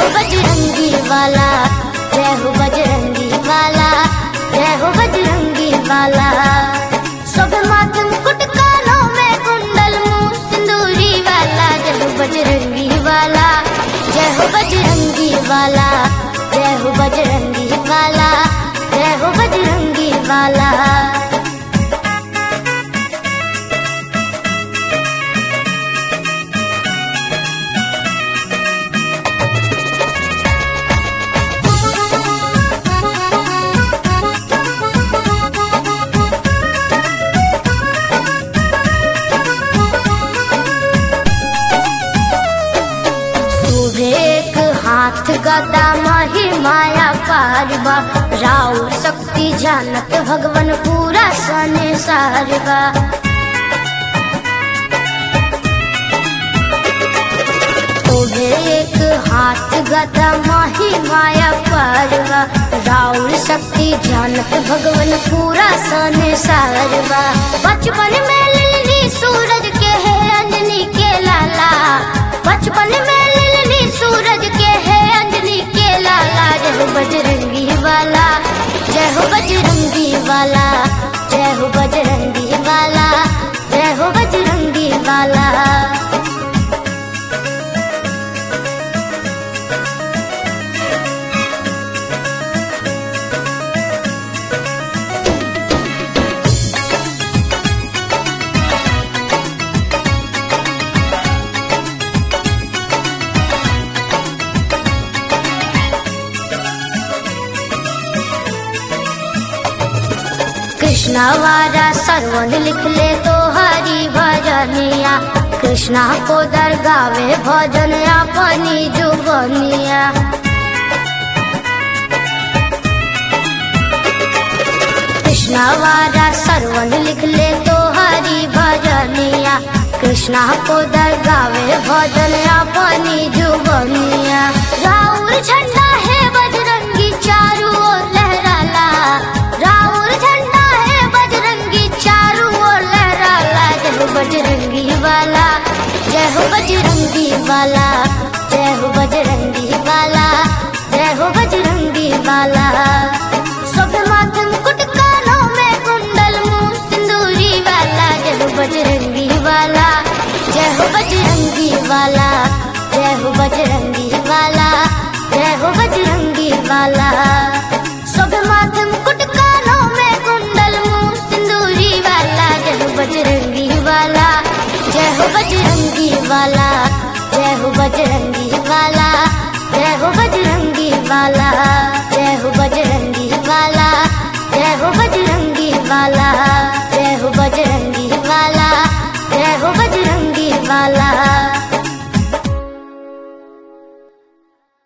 हो बजरंगी वाला जय हो बजरंगी वाला जय हो बजरंगी वाला सब माथे मुकुट कानों में कुंडल मुंह सिंदूरी वाला जय हो बजरंगी वाला जय हो बजरंगी वाला जय हो बजरंगी वाला जय हो बजरंगी वाला सुबह एक हाथ गदा माही माया पारबा राव शक्ति जानत भगवन पूरा सने सारबा सुबह एक हाथ गदा माही माया पारबा राव शक्ति जानत भगवन पूरा सने सारबा बचपन में लिली सूरज के है अंजनी के लाला बचपन में लिली सूरज के है अंजनी के लाला जय हो बजरंगी वाला जय हो बजरंगी वाला जय हो बजरंगी वाला जय हो बजरंगी वाला कृष्णा वारा सरवन लिख ले तो हरी भजनिया कृष्णा को दरगावे भजन अपनी जुबनिया कृष्णा वारा सरवन लिख ले तो हरी भजनिया कृष्णा को दरगावे भजन अपनी जुबनिया राउर झंडा है बजरंगी चारू ओर लहराला राउर झंडा है बजरंगी चारू ओर लहराला जय हो बजरंगी वाला जय हो बजरंगी वाला जय हो बजरंगी वाला जय हो बजरंगी वाला सब माथे मुकुट कानों में कुंडल मुंह सिंदूरी वाला जय हो बजरंगी वाला जय हो बजरंगी वाला जय हो बजरंगी वाला जय हो बजरंगी वाला